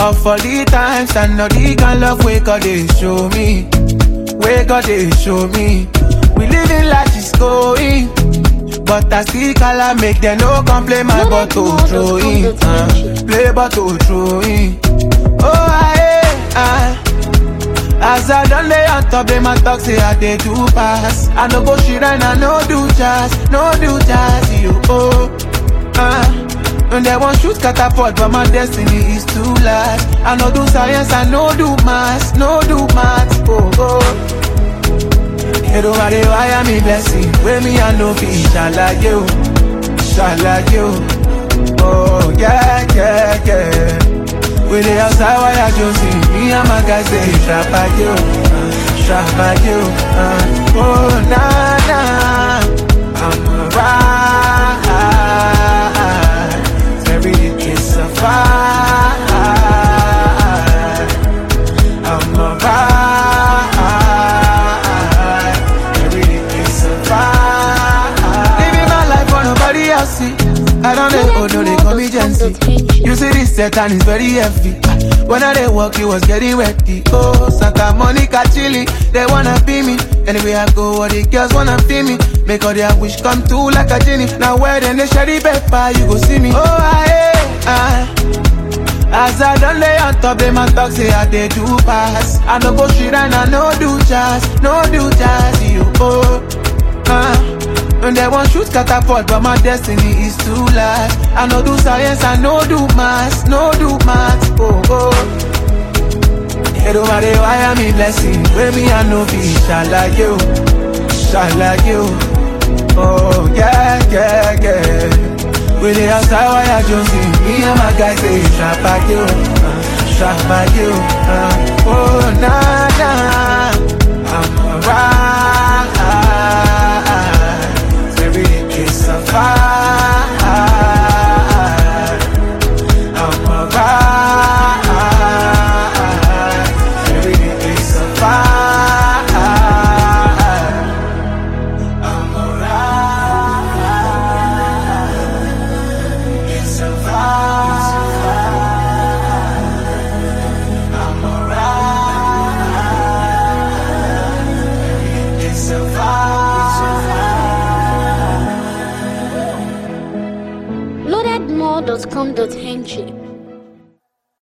But for the times and not the kind love we God they show me. Where God they show me. We living like it's going. But I still color make them no complain my No, bottle no, throw no, in. no, Uh, no, play bottle throw in. Oh I, I as I done lay on top, they my talk say I dey do pass. I no go shit and I no do jazz, no do jazz, you oh. Uh, and they want shoot catapult, but my destiny is too large. I no do science, I no do maths, no do maths, oh oh. Everybody wire me blessing, where me I no be shalaye o, shalaye o. Oh yeah yeah yeah. We dey outside wire Josie, me and my guys say shabba yo, uh, shabba yo. Uh, oh na na, I'm alright. Every day is a fight. I'm alright. Every day is a fight. Living my life for nobody else see. I don't know, oh no, they call me Jency. You see this set and it's very heavy. When I dey walk, it was getting wetty. Oh, Santa Monica chilly, they wanna be me. Anyway I go, all the girls wanna feel me. Make all their wish come true like a genie. Now where then they share the paper, you go see me. Oh, I, I, as I done lay on top, they my talk say I dey do pass. I no go shit and I no do jazz, no do jazz, you oh. Uh, and they want shoot catapult, but my destiny is too large. I no do science, I no do maths, no do maths, oh oh. Everybody wire me blessing, where me I no be shalaye o, shalaye o. Oh yeah yeah yeah. We dey outside wire Josie, me and my guys say shabba yo, uh, shabba yo. Uh, oh na na, I'm alright. Every day is a fight. I'm alright. Every day is a fight. I'm alright. It's a fight. I'm alright. It's a fight. Loadedmore.com.ng